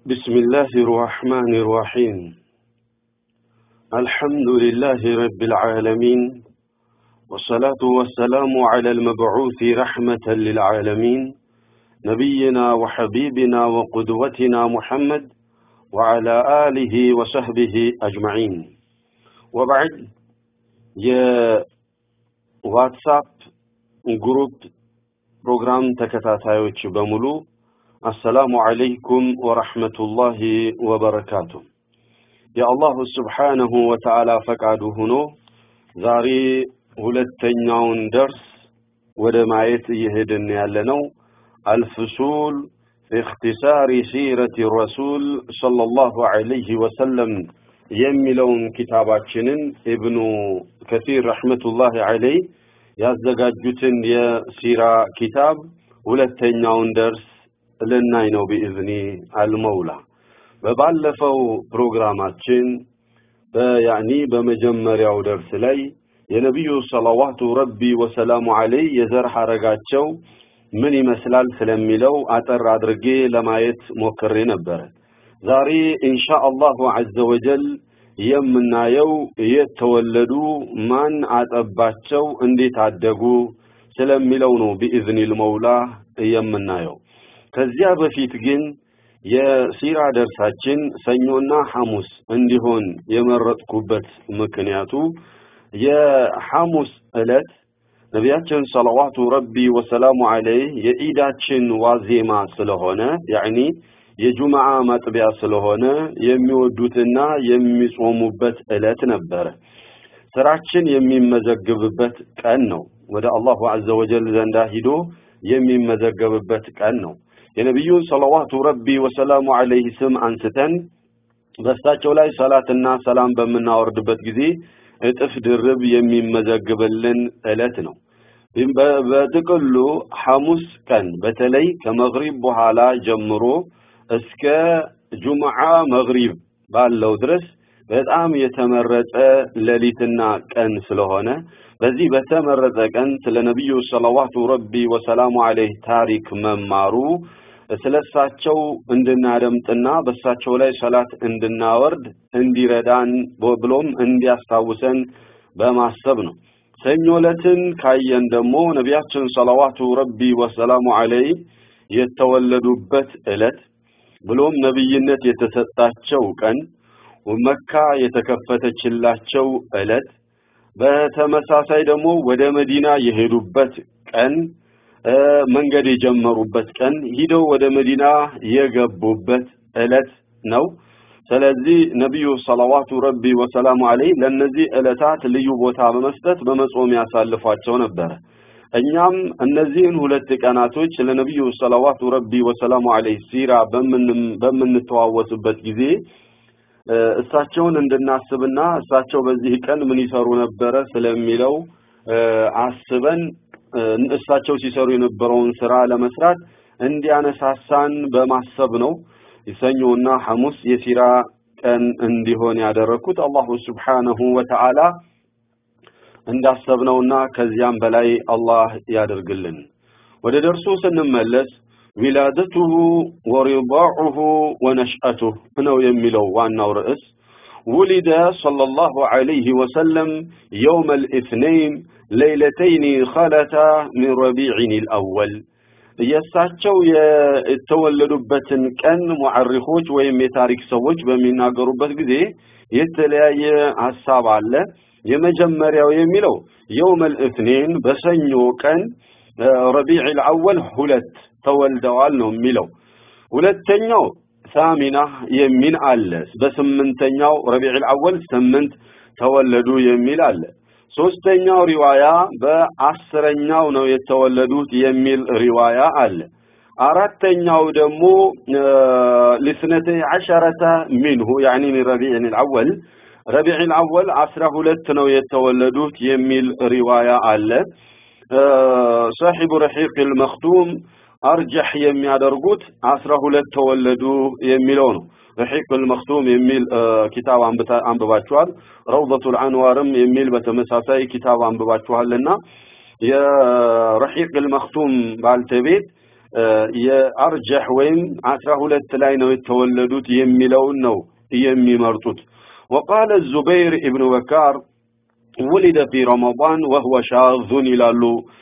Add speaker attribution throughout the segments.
Speaker 1: بسم الله الرحمن الرحيم الحمد لله رب العالمين والصلاة والسلام على المبعوث رحمة للعالمين نبينا وحبيبنا وقدوتنا محمد وعلى آله وصحبه أجمعين وبعد يا واتساب جروب ፕሮግራም ተከታታዮች በሙሉ አሰላሙ አለይኩም ወረሕመቱላሂ ወበረካቱ። የአላሁ ስብሓነሁ ወተዓላ ፈቃዱ ሆኖ ዛሬ ሁለተኛውን ደርስ ወደ ማየት እየሄድን ያለነው አልፍሱል ፊ እክትሳሪ ሲረቲ ረሱል ሰለላሁ ዐለይሂ ወሰለም የሚለውን ኪታባችንን ኢብኑ ከሲር ረሕመቱላሂ ዐለይህ ያዘጋጁትን የሲራ ኪታብ ሁለተኛውን ደርስ ልናይ ነው ቢኢዝኒ አልመውላ። በባለፈው ፕሮግራማችን በያኒ በመጀመሪያው ደርስ ላይ የነቢዩ ሰለዋቱ ረቢ ወሰላሙ ዐለይህ የዘር ሐረጋቸው ምን ይመስላል ስለሚለው አጠር አድርጌ ለማየት ሞክሬ ነበረ። ዛሬ ኢንሻ አላሁ ዐዘ ወጀል የምናየው የተወለዱ ማን አጠባቸው፣ እንዴት አደጉ ስለሚለው ነው ቢኢዝኒል መውላ የምናየው። ከዚያ በፊት ግን የሲራ ደርሳችን ሰኞና ሐሙስ እንዲሆን የመረጥኩበት ምክንያቱ የሐሙስ ዕለት ነቢያችን ሰለዋቱ ረቢ ወሰላሙ ዐለይህ የኢዳችን ዋዜማ ስለሆነ ያዕኒ የጁምዓ ማጥቢያ ስለሆነ የሚወዱትና የሚጾሙበት ዕለት ነበረ። ስራችን የሚመዘግብበት ቀን ነው። ወደ አላሁ ዐዘ ወጀል ዘንዳ ሂዶ የሚመዘገብበት ቀን ነው። የነቢዩን ሰለዋቱ ረቢ ወሰላሙ ዐለይህ ስም አንስተን በእሳቸው ላይ ሰላትና ሰላም በምናወርድበት ጊዜ እጥፍ ድርብ የሚመዘግብልን ዕለት ነው። በጥቅሉ ሐሙስ ቀን በተለይ ከመግሪብ በኋላ ጀምሮ እስከ ጁምዓ መግሪብ ባለው ድረስ በጣም የተመረጠ ሌሊትና ቀን ስለሆነ በዚህ በተመረጠ ቀን ስለ ነቢዩ ሰለዋቱ ረቢ ወሰላሙ ዐለይህ ታሪክ መማሩ ስለሳቸው እንድናደምጥና በሳቸው ላይ ሰላት እንድናወርድ እንዲረዳን ብሎም እንዲያስታውሰን በማሰብ ነው። ሰኞ ዕለትን ካየን ደግሞ ነቢያችን ሰለዋቱ ረቢ ወሰላሙ ዐለይህ የተወለዱበት ዕለት ብሎም ነብይነት የተሰጣቸው ቀን መካ የተከፈተችላቸው ዕለት በተመሳሳይ ደግሞ ወደ መዲና የሄዱበት ቀን መንገድ የጀመሩበት ቀን ሂደው ወደ መዲና የገቡበት ዕለት ነው። ስለዚህ ነቢዩ ሰለዋቱ ረቢ ወሰላሙ ዐለይህ ለእነዚህ ዕለታት ልዩ ቦታ በመስጠት በመጾም ያሳልፏቸው ነበረ። እኛም እነዚህን ሁለት ቀናቶች ለነቢዩ ሰለዋቱ ረቢ ወሰላሙ ዐለይህ ሲራ በምንተዋወስበት ጊዜ እሳቸውን እንድናስብና እሳቸው በዚህ ቀን ምን ይሰሩ ነበረ ስለሚለው አስበን እሳቸው ሲሰሩ የነበረውን ስራ ለመስራት እንዲያነሳሳን በማሰብ ነው ሰኞና ሐሙስ የሲራ ቀን እንዲሆን ያደረኩት። አላሁ ስብሓነሁ ወተዓላ እንዳሰብነውና ከዚያም በላይ አላህ ያደርግልን። ወደ ደርሱ ስንመለስ ዊላደቱሁ ወሪዳዑሁ ወነሽአቱህ ነው የሚለው ዋናው ርዕስ። ውሊደ ሰለላሁ ዐለይሂ ወሰለም የውመ ልኢትነይን ሌይለተይኒ ኸለታ ሚን ረቢዕን ልአወል የእሳቸው የተወለዱበትን ቀን ሙዐሪኾች ወይም የታሪክ ሰዎች በሚናገሩበት ጊዜ የተለያየ ሀሳብ አለ። የመጀመሪያው የሚለው የውመል እትኔን በሰኞ ቀን ረቢዕ አልአወል ሁለት ተወልደዋል ነው የሚለው። ሁለተኛው ሳሚና የሚል አለ። በስምንተኛው ረቢዕ አልአወል ስምንት ተወለዱ የሚል አለ። ሶስተኛው ሪዋያ በአስረኛው ነው የተወለዱት የሚል ሪዋያ አለ። አራተኛው ደግሞ ሊስነተይ ዐሸረተ ሚንሁ ያኒ ሚን ረቢዕን አልአወል ረቢዕ አወል አስራ ሁለት ነው የተወለዱት የሚል ሪዋያ አለ። ሳሒቡ ረሒቅ አልመክቱም አርጀሕ የሚያደርጉት አስራ ሁለት ተወለዱ የሚለው ነው። ረሒቅ አልመክቱም የሚል ኪታብ አንብባችኋል። ረውደቱል አንዋርም የሚል በተመሳሳይ ኪታብ አንብባችኋልና የረሒቅ አልመክቱም ባልተቤት የአርጀህ ወይም አስራ ሁለት ላይ ነው የተወለዱት የሚለውን ነው የሚመርጡት وقال الزبير ابن بكار ولد في رمضان وهو شاذ ይላሉ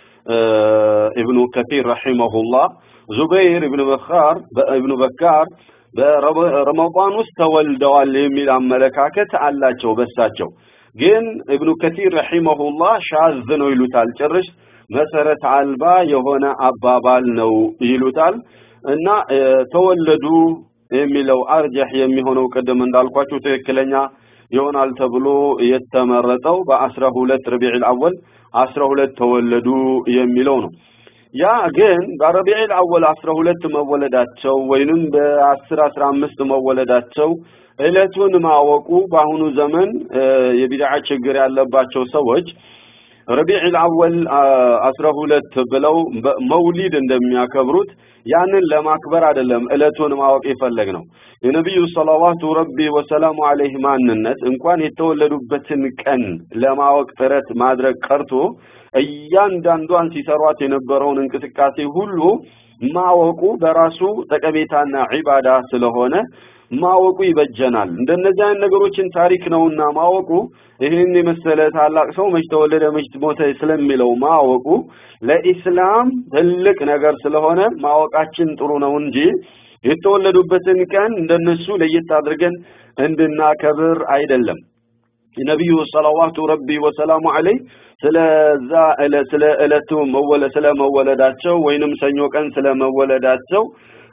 Speaker 1: ابن كثير رحمه الله زبير ابن بكار ابن بكار በረመዳን ውስጥ ተወልደዋል የሚል አመለካከት አላቸው በሳቸው ግን ኢብኑ ከቲር ረሂመሁላህ ሻዝ ነው ይሉታል ጭርሽ መሰረት አልባ የሆነ አባባል ነው ይሉታል እና ተወለዱ የሚለው አርጀህ የሚሆነው ቅድም እንዳልኳችሁ ትክክለኛ ይሆናል ተብሎ የተመረጠው በአስራ ሁለት ረቢዕ አወል አስራ ሁለት ተወለዱ የሚለው ነው ያ ግን በረቢዕ አወል 12 መወለዳቸው ወይንም በ10 15 መወለዳቸው እለቱን ማወቁ በአሁኑ ዘመን የቢድዓ ችግር ያለባቸው ሰዎች ረቢዕ አወል 12 ብለው መውሊድ እንደሚያከብሩት ያንን ለማክበር አይደለም እለቱን ማወቅ የፈለግ ነው የነቢዩ ሰለዋቱ ረቢ ወሰላሙ ዐለይሂ ማንነት እንኳን የተወለዱበትን ቀን ለማወቅ ጥረት ማድረግ ቀርቶ እያንዳንዷን ሲሰሯት የነበረውን እንቅስቃሴ ሁሉ ማወቁ በራሱ ጠቀሜታና ዒባዳ ስለሆነ ማወቁ ይበጀናል እንደነዚህ አይነት ነገሮችን ታሪክ ነውና ማወቁ ይህን የመሰለ ታላቅ ሰው መች ተወለደ መች ሞተ ስለሚለው ማወቁ ለኢስላም ትልቅ ነገር ስለሆነ ማወቃችን ጥሩ ነው እንጂ የተወለዱበትን ቀን እንደነሱ ለየት አድርገን እንድናከብር አይደለም ነቢዩ ሰለዋቱ ረቢ ወሰላሙ ዐለይህ ስለዛ ስለ እለቱ መወለ ስለ መወለዳቸው ወይንም ሰኞ ቀን ስለ መወለዳቸው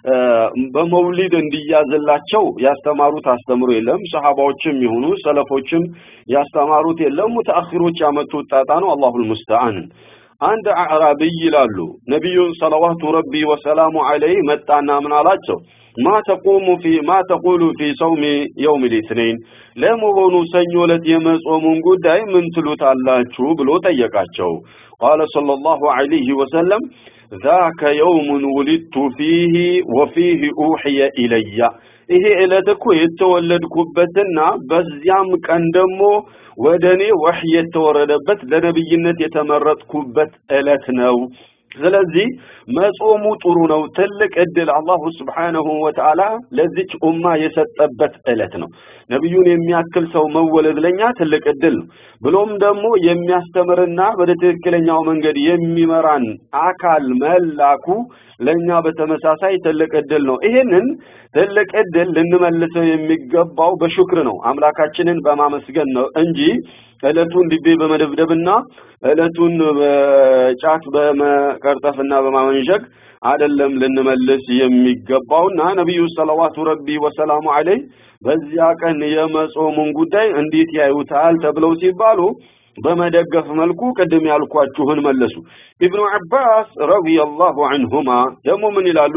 Speaker 1: በመውሊድ እንዲያዝላቸው ያስተማሩት አስተምሮ የለም ሰሃባዎችም ይሁኑ ሰለፎችም ያስተማሩት የለም ሙተአኺሮች ያመጡት ጣጣ ነው አላሁል ሙስተዓን አንድ አዕራቢይ ይላሉ ነቢዩ ሰለዋቱ ረቢ ወሰላሙ ዐለይህ መጣና ምን አላቸው ማ ተቁሙ ፊ ማ ተቁሉ ፊ ሰውሚ የውም ልትነይን ለመሆኑ ሰኞ ዕለት የመጾሙን ጉዳይ ምን ትሉታላችሁ ብሎ ጠየቃቸው ቃለ ሰለላሁ ዐለይሂ ወሰለም ذاك يوم ولدت فيه وفيه أوحي إلي ይሄ ዕለት እኮ የተወለድኩበትና በዚያም ቀን ደግሞ ወደ እኔ ወህይ የተወረደበት ለነብይነት የተመረጥኩበት ዕለት ነው ስለዚህ መጾሙ ጥሩ ነው ትልቅ እድል አላሁ ስብሓነሁ ወተዓላ ለዚች ኡማ የሰጠበት ዕለት ነው ነቢዩን የሚያክል ሰው መወለድ ለኛ ትልቅ እድል ነው ብሎም ደግሞ የሚያስተምርና ወደ ትክክለኛው መንገድ የሚመራን አካል መላኩ ለኛ በተመሳሳይ ትልቅ እድል ነው ይሄንን ትልቅ እድል ልንመልሰው የሚገባው በሹክር ነው አምላካችንን በማመስገን ነው እንጂ እለቱን ዲቤ በመደብደብና እለቱን በጫት በመቀርጠፍና በማመንሸግ አይደለም ልንመልስ የሚገባውና ነቢዩ ሰለዋቱ ረቢ ወሰላሙ ዐለይህ በዚያ ቀን የመጾሙን ጉዳይ እንዴት ያዩታል ተብለው ሲባሉ በመደገፍ መልኩ ቅድም ያልኳችሁን መለሱ ኢብኑ አባስ ረዲየላሁ ዐንሁማ ደግሞ ምን ይላሉ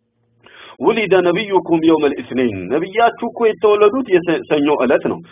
Speaker 1: ولد نبيكم يوم الاثنين ነብያችሁ እኮ የተወለዱት የሰኞ ዕለት ነው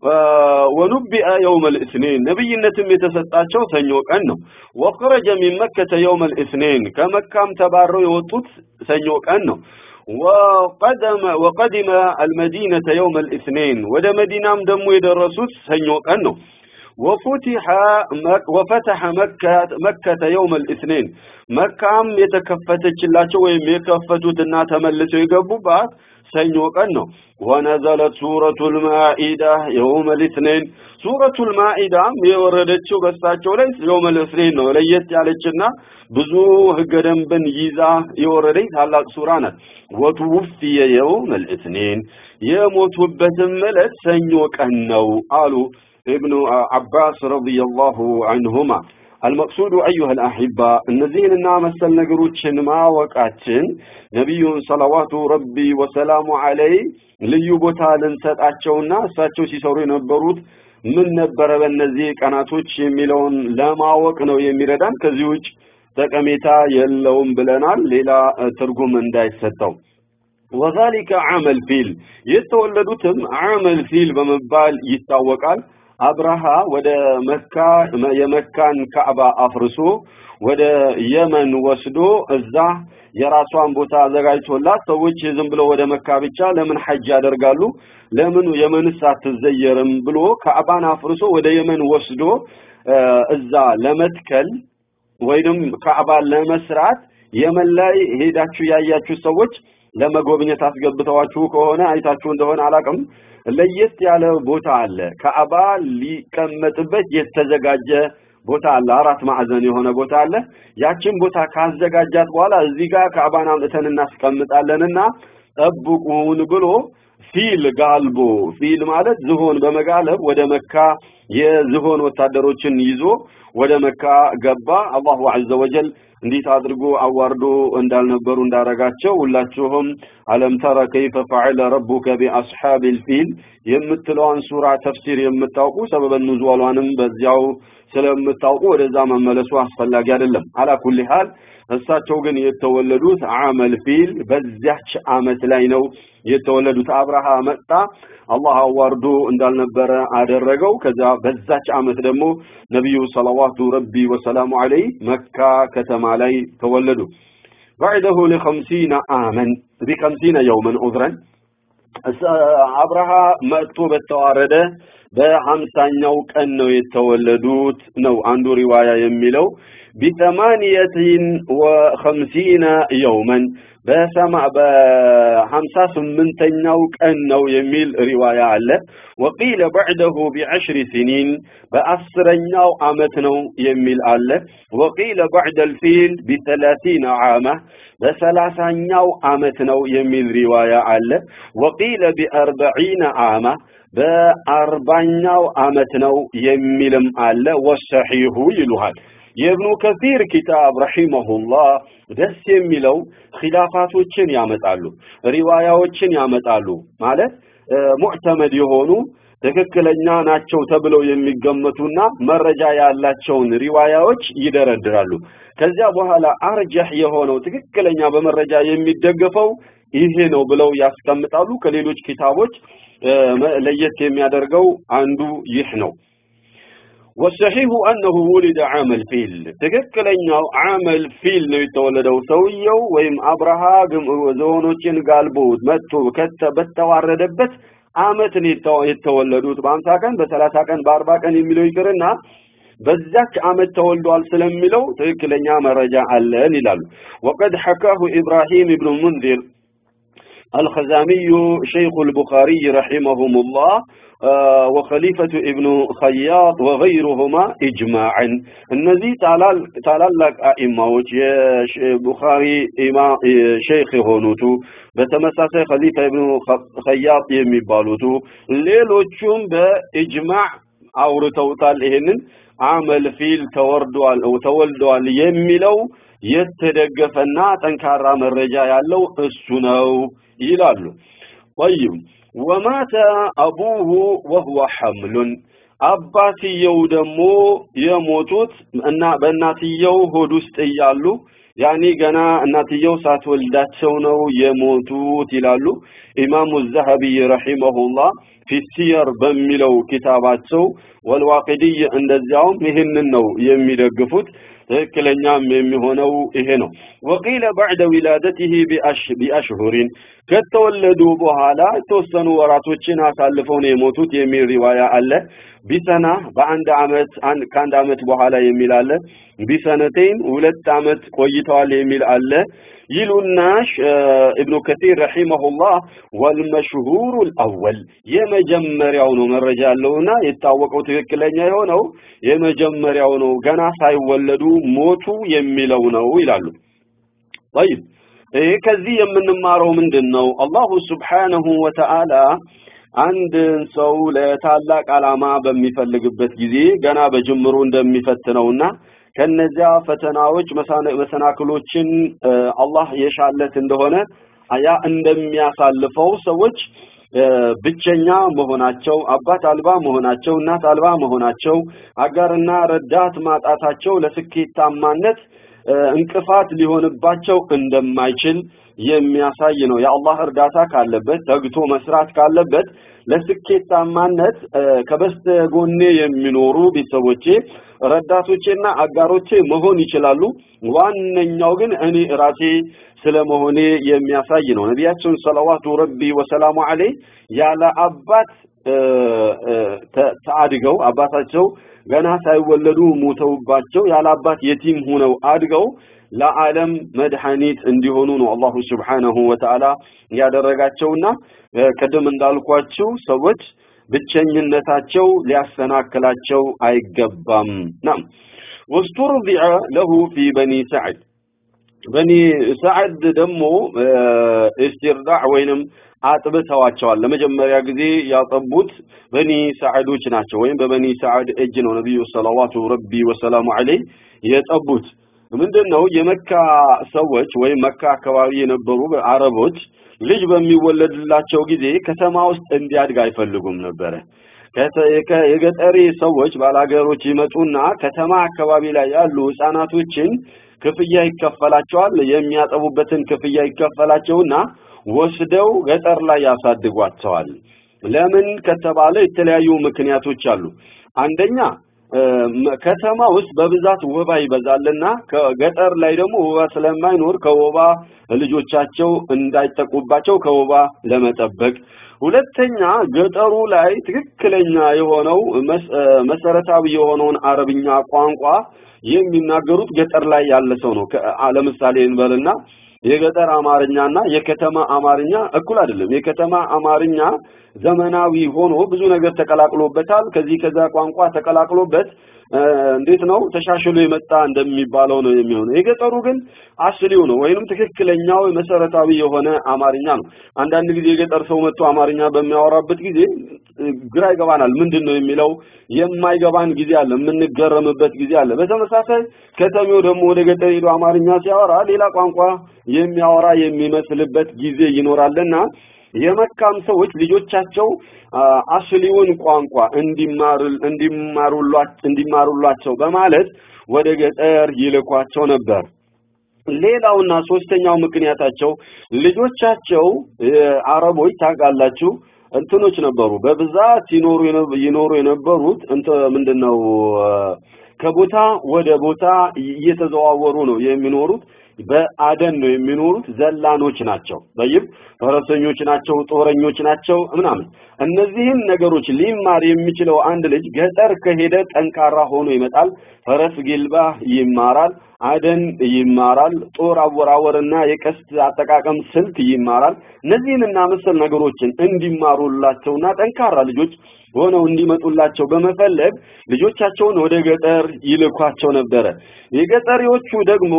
Speaker 1: ወኑቢአ يوم الاثنين ነብይነትም የተሰጣቸው ሰኞ ቀን ነው وخرج من مكة يوم الاثنين ከመካም ተባረው የወጡት ሰኞ ቀን ነው وقدم وقدم المدينة يوم الاثنين ወደ መዲናም ደግሞ የደረሱት ሰኞ ቀን ነው وفتح مك وفتح مكة مكة يوم الاثنين መካም የተከፈተችላቸው ወይም የከፈቱትና ተመልሰው የገቡባት ሰኞ ቀን ነው ወነዘለት ሱረቱል ማኢዳ የውም ልትኔን ሱረቱል ማኢዳም የወረደችው በሳቸው ላይ የውም ልትኔን ነው ለየት ያለችና ብዙ ህገ ደንብን ይዛ የወረደች ታላቅ ሱራ ናት ወትውፍየ የውም ልትኔን የሞቱበትም ዕለት ሰኞ ቀን ነው አሉ ابن عباس رضي الله عنهما المقصود أيها الأحبة النزين النامسل نقروتشن ما وقاتشن نبي صلوات ربي وسلام عليه ልዩ ቦታ ልንሰጣቸውና እሳቸው ሲሰሩ የነበሩት ምን ነበረ በእነዚህ ቀናቶች የሚለውን ለማወቅ ነው የሚረዳን ከዚህ ውጭ ጠቀሜታ የለውም ብለናል ሌላ ትርጉም እንዳይሰጠው ወዛሊከ አመል ፊል የተወለዱትም አመል ፊል በመባል ይታወቃል አብርሃ ወደ መካ የመካን ካዕባ አፍርሶ ወደ የመን ወስዶ እዛ የራሷን ቦታ አዘጋጅቶላት ሰዎች ዝም ብለው ወደ መካ ብቻ ለምን ሐጅ ያደርጋሉ ለምን የመንስ አትዘየርም ብሎ ካዕባን አፍርሶ ወደ የመን ወስዶ እዛ ለመትከል ወይንም ካዕባን ለመስራት የመን ላይ ሄዳችሁ ያያችሁ ሰዎች ለመጎብኘት አስገብተዋችሁ ከሆነ አይታችሁ እንደሆነ አላቅም ለየት ያለ ቦታ አለ ከአባ ሊቀመጥበት የተዘጋጀ ቦታ አለ አራት ማዕዘን የሆነ ቦታ አለ ያችን ቦታ ካዘጋጃት በኋላ እዚህ ጋር ከአባን አምጥተን እናስቀምጣለንና ጠብቁን ብሎ ፊል ጋልቦ ፊል ማለት ዝሆን በመጋለብ ወደ መካ የዝሆን ወታደሮችን ይዞ ወደ መካ ገባ አላሁ ዐዘ ወጀል እንዴት አድርጎ አዋርዶ እንዳልነበሩ እንዳረጋቸው ሁላችሁም አለም ተረ ከይፈ ፈዐለ ረቡከ ቢአስሐቢል ፊል የምትለዋን ሱራ ተፍሲር የምታውቁ ሰበበ ኑዟሏንም በዚያው ስለምታውቁ ወደዛ መመለሱ አስፈላጊ አይደለም አላ ኩሊ ሐል እሳቸው ግን የተወለዱት አመል ፊል በዚያች አመት ላይ ነው የተወለዱት አብርሃ መጣ አላህ አዋርዶ እንዳልነበረ አደረገው ከዛ በዛች አመት ደግሞ ነብዩ ሰለዋቱ ረቢ ወሰላሙ ዐለይህ መካ ከተማ ላይ ተወለዱ بعده لخمسين عاما بخمسين يوما عذرا አብርሃ መጥቶ በተዋረደ በሀምሳኛው ቀን ነው የተወለዱት ነው አንዱ ሪዋያ የሚለው ቢተማንየትን ወኸምሲነ የውመን በሰማ በሀምሳ ስምንተኛው ቀን ነው የሚል ሪዋያ አለ ወቂለ በዕደሁ ቢዐሽሪ ሲኒን በአስረኛው አመት ነው የሚል አለ ወቂለ በዕደ ልፊል ቢሰላሲነ ዓመ በሰላሳኛው አመት ነው የሚል ሪዋያ አለ ወቂለ ቢአርበዒነ ዓመ በአርባኛው አመት ነው የሚልም አለ ወሰሒሁ ይሉሃል የእብኑ ከሲር ኪታብ ረሂመሁላህ ደስ የሚለው ኺላፋቶችን ያመጣሉ ሪዋያዎችን ያመጣሉ ማለት ሙዕተመድ የሆኑ ትክክለኛ ናቸው ተብለው የሚገመቱና መረጃ ያላቸውን ሪዋያዎች ይደረድራሉ ከዚያ በኋላ አርጀህ የሆነው ትክክለኛ በመረጃ የሚደገፈው ይሄ ነው ብለው ያስቀምጣሉ ከሌሎች ኪታቦች ለየት የሚያደርገው አንዱ ይህ ነው والصحيح أنه ولد عام الفيل تككلنياو عام الفيل ነው የተወለደው ሰውየው ወይም አብርሃ ዘሆኖችን ጋልቦ መጥቶ በተዋረደበት አመት ነው የተወለዱት በአምሳ ቀን በሰላሳ ቀን በአርባ ቀን የሚለው ይቅርና በዛች አመት ተወልዷል ስለሚለው ትክክለኛ መረጃ አለን ይላሉ وقد حكاه إبراهيم بن المنذر الخزامي شيخ البخاري رحمهم الله وخليفة ابن خياط وغيرهما إجماعا النزي تعالى تعالى أئمة بخاري إمام شيخ هونوتو بتمساسي خليفة ابن خياط يميبالوتو ሌሎቹም በኢጅማዕ አውርተውታል ይሄንን አመል ፊል ተወርዷል ተወልዷል የሚለው የተደገፈና ጠንካራ መረጃ ያለው እሱ ነው ይላሉ طيب ወማተ አቡሁ ወህወ ሐምሉን አባትየው ደግሞ የሞቱት እና በእናትየው ሆድ ውስጥ እያሉ ያኒ ገና እናትየው ሳትወልዳቸው ነው የሞቱት ይላሉ ኢማሙ ዘሀቢ ረሂመሁላህ ፊ ሲየር በሚለው ኪታባቸው ወልዋቂድይ እንደዚያውም ይህንን ነው የሚደግፉት ትክክለኛም የሚሆነው ይሄ ነው ወቂለ ባዕደ ዊላደቲህ ቢአሽሁሪን ከተወለዱ በኋላ የተወሰኑ ወራቶችን አሳልፈው ነው የሞቱት የሚል ሪዋያ አለ ቢሰና በአንድ አመት ከአንድ አመት በኋላ የሚል አለ ቢሰነቴን ሁለት አመት ቆይተዋል የሚል አለ ይሉናሽ ኢብኑ ከሲር ረሂመሁላህ ወልመሽሁሩ አልአወል የመጀመሪያው ነው መረጃ ያለውና የታወቀው ትክክለኛ የሆነው የመጀመሪያው ነው ገና ሳይወለዱ ሞቱ የሚለው ነው ይላሉ طيب ይሄ ከዚህ የምንማረው ምንድን ነው አላሁ ስብሓነሁ ወተዓላ አንድን ሰው ለታላቅ ዓላማ በሚፈልግበት ጊዜ ገና በጅምሩ እንደሚፈትነውና ከነዚያ ፈተናዎች መሰናክሎችን አላህ የሻለት እንደሆነ ያ እንደሚያሳልፈው ሰዎች ብቸኛ መሆናቸው አባት አልባ መሆናቸው እናት አልባ መሆናቸው አጋርና ረዳት ማጣታቸው ለስኬታማነት እንቅፋት ሊሆንባቸው እንደማይችል የሚያሳይ ነው የአላህ እርዳታ ካለበት ተግቶ መስራት ካለበት ለስኬታማነት ከበስተጎኔ የሚኖሩ ቤተሰቦቼ ረዳቶቼና አጋሮቼ መሆን ይችላሉ ዋነኛው ግን እኔ ራሴ ስለመሆኔ የሚያሳይ ነው ነቢያችን ሰለዋቱ ረቢ ወሰላሙ ዐለይህ ያለ አባት ተአድገው አባታቸው ገና ሳይወለዱ ሞተውባቸው ያለ አባት የቲም ሆነው አድገው ለዓለም መድኃኒት እንዲሆኑ ነው አላሁ ስብሓነሁ ወተዓላ ያደረጋቸውና ቅድም እንዳልኳችሁ ሰዎች ብቸኝነታቸው ሊያሰናክላቸው አይገባም ናም ወስቱርዲዐ ለሁ ፊ በኒ ሰዕድ በኒ ሰዕድ ደግሞ ኢስቲርዳዕ ወይንም አጥብተዋቸዋል ለመጀመሪያ ጊዜ ያጠቡት በኒ ሰዓዶች ናቸው ወይም በበኒ ሰዓድ እጅ ነው ነብዩ ሰለዋቱ ረቢ ወሰላሙ ዐለይህ የጠቡት ምንድነው የመካ ሰዎች ወይም መካ አካባቢ የነበሩ አረቦች ልጅ በሚወለድላቸው ጊዜ ከተማ ውስጥ እንዲያድግ አይፈልጉም ነበረ የገጠሪ ሰዎች ባላገሮች ይመጡና ከተማ አካባቢ ላይ ያሉ ህፃናቶችን ክፍያ ይከፈላቸዋል የሚያጠቡበትን ክፍያ ይከፈላቸውና ወስደው ገጠር ላይ ያሳድጓቸዋል ለምን ከተባለ የተለያዩ ምክንያቶች አሉ አንደኛ ከተማ ውስጥ በብዛት ወባ ይበዛልና ከገጠር ላይ ደግሞ ወባ ስለማይኖር ከወባ ልጆቻቸው እንዳይጠቁባቸው ከወባ ለመጠበቅ ሁለተኛ ገጠሩ ላይ ትክክለኛ የሆነው መሰረታዊ የሆነውን አረብኛ ቋንቋ የሚናገሩት ገጠር ላይ ያለ ሰው ነው ለምሳሌ እንበልና የገጠር አማርኛና የከተማ አማርኛ እኩል አይደለም የከተማ አማርኛ ዘመናዊ ሆኖ ብዙ ነገር ተቀላቅሎበታል ከዚህ ከዛ ቋንቋ ተቀላቅሎበት እንዴት ነው ተሻሽሎ የመጣ እንደሚባለው ነው የሚሆነው የገጠሩ ግን አስሊው ነው ወይንም ትክክለኛው መሰረታዊ የሆነ አማርኛ ነው አንዳንድ ጊዜ የገጠር ሰው መጥቶ አማርኛ በሚያወራበት ጊዜ ግራ ይገባናል ምንድነው የሚለው የማይገባን ጊዜ አለ የምንገረምበት ጊዜ አለ በተመሳሳይ ከተሜው ደግሞ ወደ ገጠር ሄዶ አማርኛ ሲያወራ ሌላ ቋንቋ የሚያወራ የሚመስልበት ጊዜ ይኖራልና የመካም ሰዎች ልጆቻቸው አስሊውን ቋንቋ እንዲማሩ እንዲማሩላቸው በማለት ወደ ገጠር ይልኳቸው ነበር ሌላውና ሶስተኛው ምክንያታቸው ልጆቻቸው አረቦች ታውቃላችሁ እንትኖች ነበሩ በብዛት ይኖሩ ይኖሩ የነበሩት እንተ ምንድነው ከቦታ ወደ ቦታ እየተዘዋወሩ ነው የሚኖሩት በአደን ነው የሚኖሩት ዘላኖች ናቸው በይብ ፈረሰኞች ናቸው ጦረኞች ናቸው ምናምን እነዚህን ነገሮች ሊማር የሚችለው አንድ ልጅ ገጠር ከሄደ ጠንካራ ሆኖ ይመጣል ፈረስ ግልባ ይማራል አደን ይማራል ጦር አወራወርና የቀስት አጠቃቀም ስልት ይማራል እነዚህንና መሰል ነገሮችን እንዲማሩላቸውና ጠንካራ ልጆች ሆነው እንዲመጡላቸው በመፈለግ ልጆቻቸውን ወደ ገጠር ይልኳቸው ነበረ የገጠሪዎቹ ደግሞ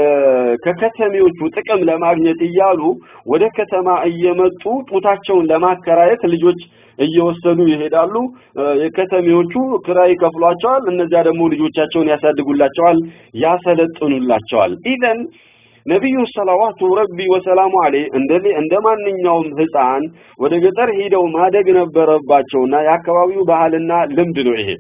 Speaker 1: ከከተሜዎቹ ጥቅም ለማግኘት እያሉ ወደ ከተማ እየመጡ ጡታቸውን ለማከራየት ልጆች እየወሰዱ ይሄዳሉ የከተሜዎቹ ክራይ ይከፍሏቸዋል እነዚያ ደግሞ ልጆቻቸውን ያሳድጉላቸዋል ያሰለጥኑላቸዋል ኢዘን ነቢዩ ሰለዋቱ ረቢ ወሰላሙ አለይህ እንደ እንደ ማንኛውም ህፃን ወደ ገጠር ሄደው ማደግ ነበረባቸውና የአካባቢው ባህልና ልምድ ነው ይሄ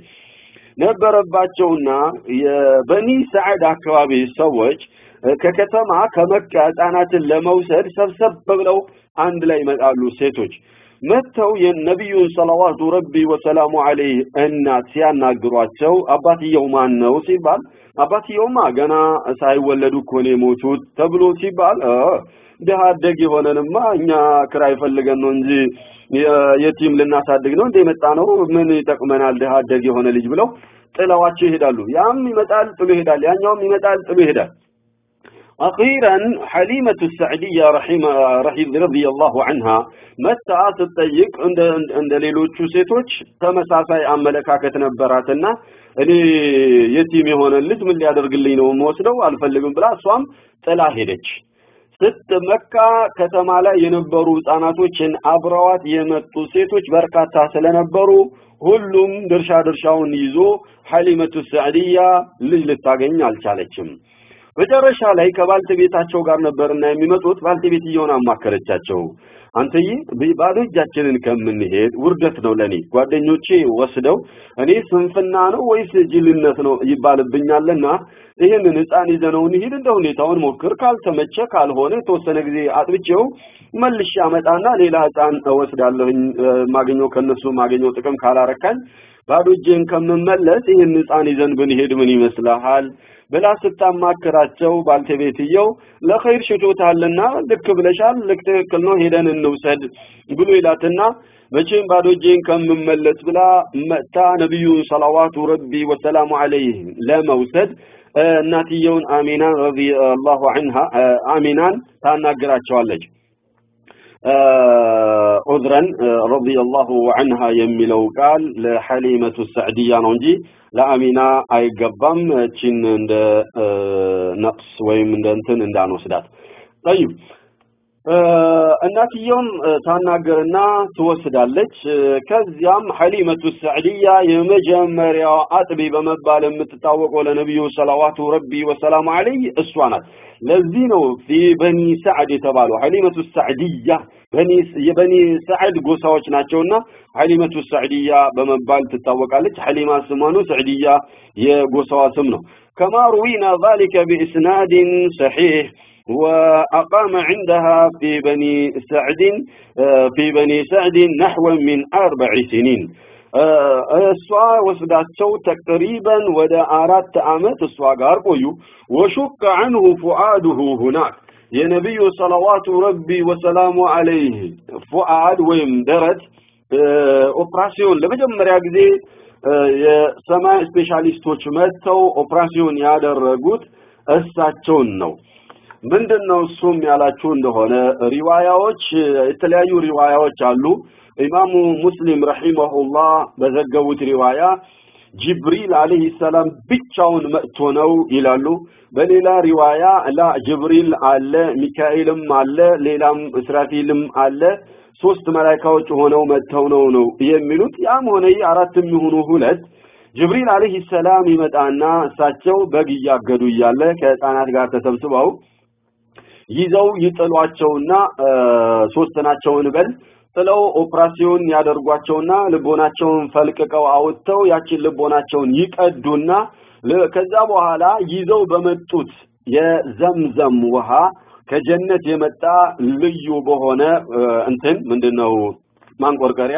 Speaker 1: ነበረባቸውና የበኒ ሰዓድ አካባቢ ሰዎች ከከተማ ከመካ ህፃናትን ለመውሰድ ሰብሰብ ብለው አንድ ላይ ይመጣሉ ሴቶች መጥተው የነቢዩን ሰለዋቱ ረቢ ወሰላሙ አለይህ እናት ሲያናግሯቸው አባትየው ማን ነው ሲባል አባትየውማ ገና ሳይወለዱ እኮ ነው የሞቱት ተብሎ ሲባል ድሃ አደግ የሆነንማ እኛ ክራይ ፈልገን ነው እንጂ የቲም ልናሳድግ ነው እንደ የመጣ ነው ምን ይጠቅመናል ድሃ አደግ የሆነ ልጅ ብለው ጥለዋቸው ይሄዳሉ ያም ይመጣል ጥሎ ይሄዳል ያኛውም ይመጣል ጥሎ ይሄዳል أخيرا حليمة السعدية رحمة رحيم رضي الله عنها متى ስትጠይቅ እንደ እንደ ሌሎቹ ሴቶች ተመሳሳይ አመለካከት ነበራትና እኔ የቲም የሆነ ልጅ ምን ሊያደርግልኝ ነው የምወስደው አልፈልግም ብላ እሷም ጥላ ሄደች ስትመካ ከተማ ላይ የነበሩ ህፃናቶችን አብረዋት የመጡ ሴቶች በርካታ ስለነበሩ ሁሉም ድርሻ ድርሻውን ይዞ ሐሊመቱ ሰዕዲያ ልጅ ልታገኝ አልቻለችም መጨረሻ ላይ ከባልተቤታቸው ጋር ነበርና የሚመጡት ባልተቤትየውን አማከረቻቸው አንተዬ ባዶ እጃችንን ከምንሄድ ውርደት ነው ለኔ ጓደኞቼ ወስደው እኔ ስንፍና ነው ወይስ ጅልነት ነው ይባልብኛልና ይህንን ህፃን ይዘነው እንሂድ እንደ ሁኔታውን ሞክር ካልተመቸ ካልሆነ የተወሰነ ጊዜ አጥብቼው መልሼ አመጣና ሌላ ህፃን እወስዳለሁኝ ማገኘው ከነሱ ማገኘው ጥቅም ካላረካኝ ባዶ እጄን ከምመለስ ይህን ህፃን ይዘን ብንሄድ ምን ይመስልሃል ብላ ስታማክራቸው ባልተቤትየው ለኸይር ሽቶታልና ልክ ብለሻል ልክ ትክክል ነው ሄደን እንውሰድ ብሎ ይላትና መቼም ባዶ እጄን ከምመለስ ብላ መጥታ ነቢዩ ሰለዋቱ ረቢ ወሰላሙ አለይህ ለመውሰድ እናትየውን አሚናን ረዲየላሁ ዐንሃ አሚናን ታናግራቸዋለች ዑዝረን ረዲየላሁ ዐንሃ የሚለው ቃል ለሐሊመቱ ሰዕዲያ ነው እንጂ ለአሚና አይገባም እቺን እንደ ነቅስ ወይም እንደ እንትን እንዳንወስዳት ጠይብ እናትየውም ታናገርና ትወስዳለች ከዚያም ሐሊመቱ ሰዕዲያ የመጀመሪያው አጥቢ በመባል የምትታወቀው ለነቢዩ ሰላዋቱ ረቢ ወሰላሙ ዐለይህ እሷ ናት ለዚህ ነው ፊ በኒ ሰዕድ የተባለው ሐሊመቱ ሰዕዲያ የበኒ ሰዕድ ጎሳዎች ናቸውና ሐሊመቱ ሰዕዲያ በመባል ትታወቃለች ሐሊማ ስሟ ነው ሰዕዲያ የጎሳዋ ስም ነው ከማ ሩዊና ذلك بإسناد صحيح وأقام عندها في بني سعد في بني سعد نحو من أربع سنين እሷ ወስዳቸው ተቅሪበን ወደ አራት ዓመት እሷ ጋር ቆዩ ወሹቅ ዐንሁ ፉአዱሁ ሁናክ የነቢዩ ሰለዋቱ ረቢ ወሰላሙ ዐለይህ ፉአድ ወይም ደረት ኦፕራሲዮን ለመጀመሪያ ጊዜ የሰማይ ስፔሻሊስቶች መጥተው ኦፕራሲዮን ያደረጉት እሳቸውን ነው ምንድነው እሱም ያላችሁ እንደሆነ ሪዋያዎች የተለያዩ ሪዋያዎች አሉ ኢማሙ ሙስሊም ረሂመሁላህ በዘገቡት ሪዋያ ጅብሪል አለይሂ ሰላም ብቻውን መጥቶ ነው ይላሉ በሌላ ሪዋያ ላ ጅብሪል አለ ሚካኤልም አለ ሌላም እስራፊልም አለ ሶስት መላእክቶች ሆነው መጥተው ነው ነው የሚሉት ያም ሆነ አራትም ይሁኑ ሁለት ጅብሪል አለይሂ ሰላም ይመጣና እሳቸው በግ እያገዱ እያለ ከህፃናት ጋር ተሰብስበው ይዘው ይጥሏቸውና ሶስት ናቸውን በል ጥለው ኦፕራሲዮን ያደርጓቸውና ልቦናቸውን ፈልቅቀው አውጥተው ያችን ልቦናቸውን ይቀዱና ከዛ በኋላ ይዘው በመጡት የዘምዘም ውሃ ከጀነት የመጣ ልዩ በሆነ እንትን ምንድነው ማንቆርቀሪያ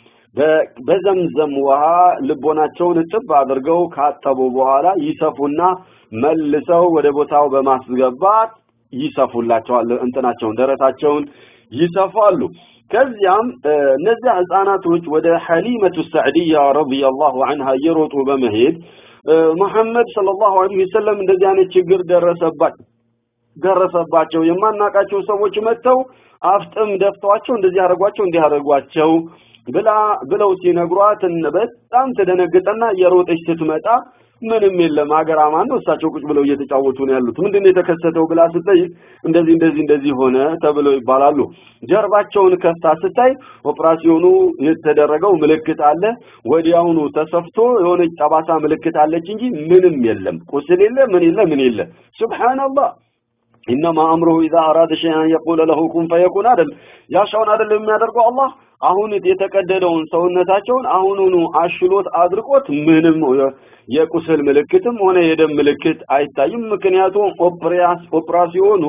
Speaker 1: በዘምዘም ውሃ ልቦናቸውን እጥብ አድርገው ካጠቡ በኋላ ይሰፉና መልሰው ወደ ቦታው በማስገባት ይሰፉላቸዋል እንትናቸውን ደረታቸውን ይሰፋሉ ከዚያም እነዚያ ህፃናቶች ወደ ሐሊመቱ ሰዕዲያ ረዲየላሁ ዐንሃ እየሮጡ በመሄድ መሐመድ ሰለላሁ ዐለይሂ ወሰለም እንደዚህ አይነት ችግር ደረሰባት ደረሰባቸው የማናቃቸው ሰዎች መጥተው አፍጥም ደፍተዋቸው እንደዚህ አደረጓቸው እንዲህ አደረጓቸው ብላ ብለው ሲነግሯት በጣም ተደነግጠና እየሮጠች ስትመጣ ምንም የለም ሀገር አማን ነው እሳቸው ቁጭ ብለው እየተጫወቱ ነው ያሉት ምንድነው የተከሰተው ብላ ስጠይቅ እንደዚህ እንደዚህ እንደዚህ ሆነ ተብለው ይባላሉ ጀርባቸውን ከፍታ ስታይ ኦፕራሲዮኑ የተደረገው ምልክት አለ ወዲያውኑ ተሰፍቶ የሆነች ጠባሳ ምልክት አለች እንጂ ምንም የለም ቁስል የለ ምን የለ ምን የለ ሱብሃንአላህ ኢነማ አምሩሁ ኢዛ አራደ ሸይአን የቁለ ለሁ ኩን ፈየኩን አይደል ያሻውን አይደል የሚያደርገው አላህ አሁን የተቀደደውን ሰውነታቸውን አሁኑኑ አሽሎት አድርቆት ምንም የቁስል ምልክትም ሆነ የደም ምልክት አይታይም ምክንያቱም ኦፕራሲዮኑ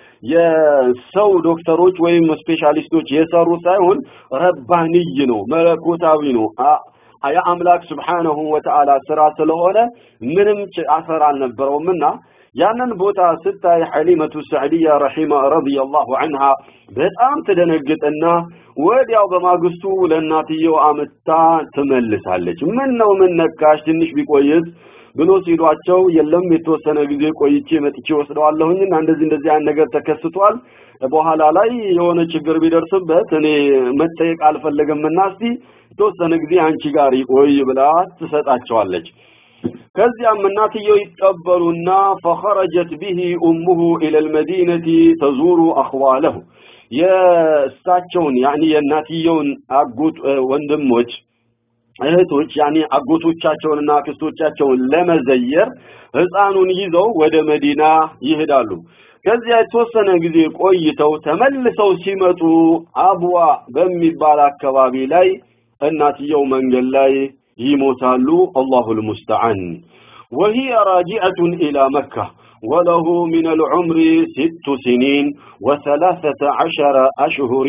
Speaker 1: የሰው ዶክተሮች ወይም ስፔሻሊስቶች የሰሩ ሳይሆን ረባንይ ነው መለኮታዊ ነው የአምላክ ስብሓነሁ ወተዓላ ስራ ስለሆነ ምንም አሰር አልነበረውምና ያንን ቦታ ስታይ ሐሊመቱ ሰዕዲያ ረሂማ ረዲየላሁ ዐንሃ በጣም ትደነግጥና ወዲያው በማግስቱ ለእናትየው አመታ ትመልሳለች ምን ነው ምን ነካሽ ትንሽ ቢቆይስ ብሎ ሲሏቸው የለም የተወሰነ ጊዜ ቆይቼ መጥቼ ወስደዋለሁኝና እንደዚህ እንደዚህ አይነት ነገር ተከስቷል በኋላ ላይ የሆነ ችግር ቢደርስበት እኔ መጠየቅ አልፈለግምና እስቲ የተወሰነ ጊዜ አንቺ ጋር ይቆይ ብላ ትሰጣቸዋለች ከዚያም እናትየው ይቀበሉና ፈኸረጀት ቢሂ ኡሙሁ ኢለ ልመዲነቲ ተዙሩ አኽዋለሁ የእሳቸውን ያኒ የእናትየውን አጎት ወንድሞች እህቶች ያኒ አጎቶቻቸውንና አክስቶቻቸውን ለመዘየር ህፃኑን ይዘው ወደ መዲና ይሄዳሉ ከዚያ የተወሰነ ጊዜ ቆይተው ተመልሰው ሲመጡ አብዋ በሚባል አካባቢ ላይ እናትየው መንገድ ላይ ይሞታሉ አላሁ ልሙስተዓን وهي راجعة إلى مكة وله من العمر ست سنين وثلاثة عشر أشهر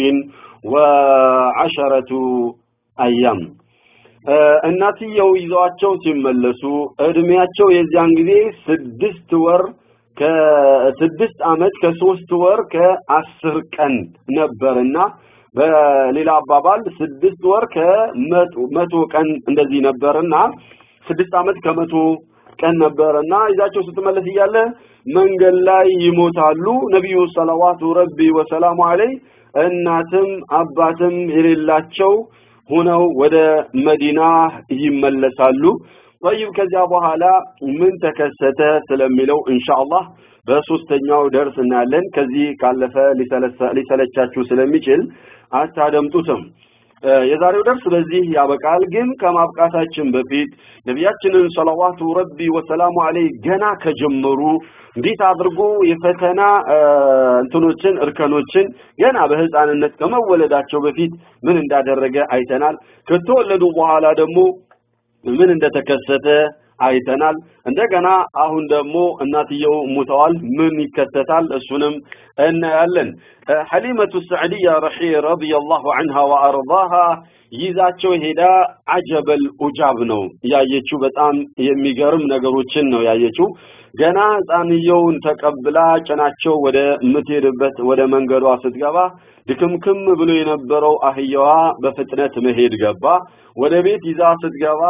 Speaker 1: وعشرة أيام እናትየው ይዘዋቸው ሲመለሱ እድሜያቸው የዚያን ጊዜ ስድስት ወር ከስድስት ዓመት ከሶስት ወር ከአስር ቀን ነበርና በሌላ አባባል ስድስት ወር ከመቶ ቀን እንደዚህ ነበርና ስድስት ዓመት ከመቶ ቀን ነበረና ይዛቸው ስትመለስ እያለ መንገድ ላይ ይሞታሉ ነቢዩ ሰለዋቱ ረቢ ወሰላሙ ዐለይህ እናትም አባትም የሌላቸው ሆነው ወደ መዲና ይመለሳሉ ጠይብ ከዚያ በኋላ ምን ተከሰተ ስለሚለው ኢንሻአላህ በሶስተኛው ደርስ እናያለን ከዚህ ካለፈ ሊሰለቻችሁ ስለሚችል አታደምጡትም የዛሬው ደርስ በዚህ ያበቃል ግን ከማብቃታችን በፊት ነቢያችንን ሰለዋቱ ረቢ ወሰላሙ ዐለይህ ገና ከጀመሩ እንዴት አድርጎ የፈተና እንትኖችን እርከኖችን ገና በህፃንነት ከመወለዳቸው በፊት ምን እንዳደረገ አይተናል ከተወለዱ በኋላ ደግሞ ምን እንደተከሰተ አይተናል እንደገና አሁን ደግሞ እናትየው ሙተዋል ምን ይከሰታል እሱንም እናያለን ሐሊመቱ ሰዕዲያ ረሒ ረዲየላሁ ዐንሃ ወአርዳሃ ይዛቸው ሄዳ አጀበል ኡጃብ ነው ያየችው በጣም የሚገርም ነገሮችን ነው ያየችው ገና ህፃንየውን ተቀብላ ጭናቸው ወደ ምትሄድበት ወደ መንገዷ ስትገባ ድክምክም ብሎ የነበረው አህያዋ በፍጥነት መሄድ ገባ ወደ ቤት ይዛ ስትገባ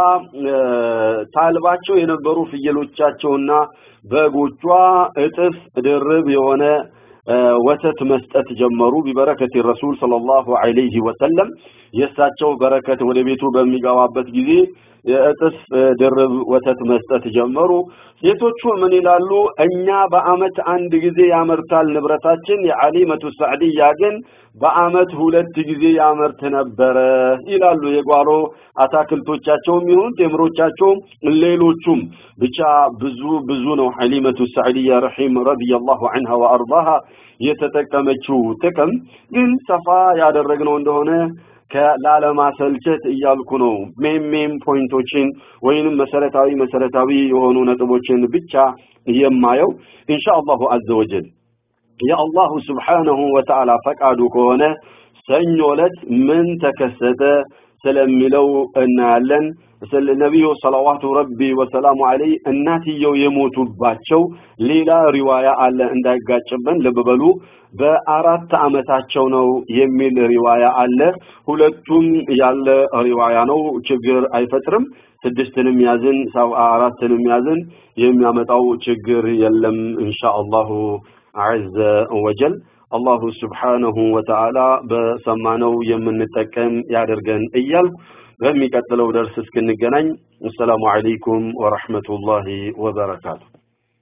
Speaker 1: ታልባቸው የነበሩ ፍየሎቻቸውና በጎቿ እጥፍ ድርብ የሆነ ወተት መስጠት ጀመሩ ቢበረከት ረሱል ሰለላሁ ዐለይሂ ወሰለም የእሳቸው በረከት ወደ ቤቱ በሚገባበት ጊዜ የእጥፍ ድርብ ወተት መስጠት ጀመሩ ሴቶቹ ምን ይላሉ እኛ በአመት አንድ ጊዜ ያመርታል ንብረታችን የዓሊመቱ ሰዕድያ ግን በአመት ሁለት ጊዜ ያመርት ነበረ ይላሉ የጓሮ አታክልቶቻቸውም ይሁን ቴምሮቻቸውም ሌሎቹም ብቻ ብዙ ብዙ ነው ሐሊመቱ ሰዕድያ ረሒም ረዲየላሁ ዐንሃ ወአርዳሃ የተጠቀመችው ጥቅም ግን ሰፋ ያደረግነው እንደሆነ ከላለማሰልቸት እያልኩ ነው ሜም ሜም ፖይንቶችን ወይንም መሰረታዊ መሰረታዊ የሆኑ ነጥቦችን ብቻ የማየው ኢንሻአላሁ አዘወጀል የአላሁ ስብሓነሁ ወተዓላ ፈቃዱ ከሆነ ሰኞ ዕለት ምን ተከሰተ ስለሚለው እናያለን ስለ ነቢዩ ሰለዋቱ ረቢ ወሰላሙ ዐለይህ እናትየው የሞቱባቸው ሌላ ሪዋያ አለ እንዳይጋጭብን ልብ በሉ በአራት አመታቸው ነው የሚል ሪዋያ አለ ሁለቱም ያለ ሪዋያ ነው ችግር አይፈጥርም ስድስትንም ያዝን አራትንም ያዝን የሚያመጣው ችግር የለም ኢንሻአላሁ ዐዘ ወጀል አላሁ ስብሓነሁ ወተዓላ በሰማነው የምንጠቀም ያደርገን እያልኩ በሚቀጥለው ደርስ እስክንገናኝ አሰላሙ አለይኩም ወረሕመቱላሂ ወበረካቱ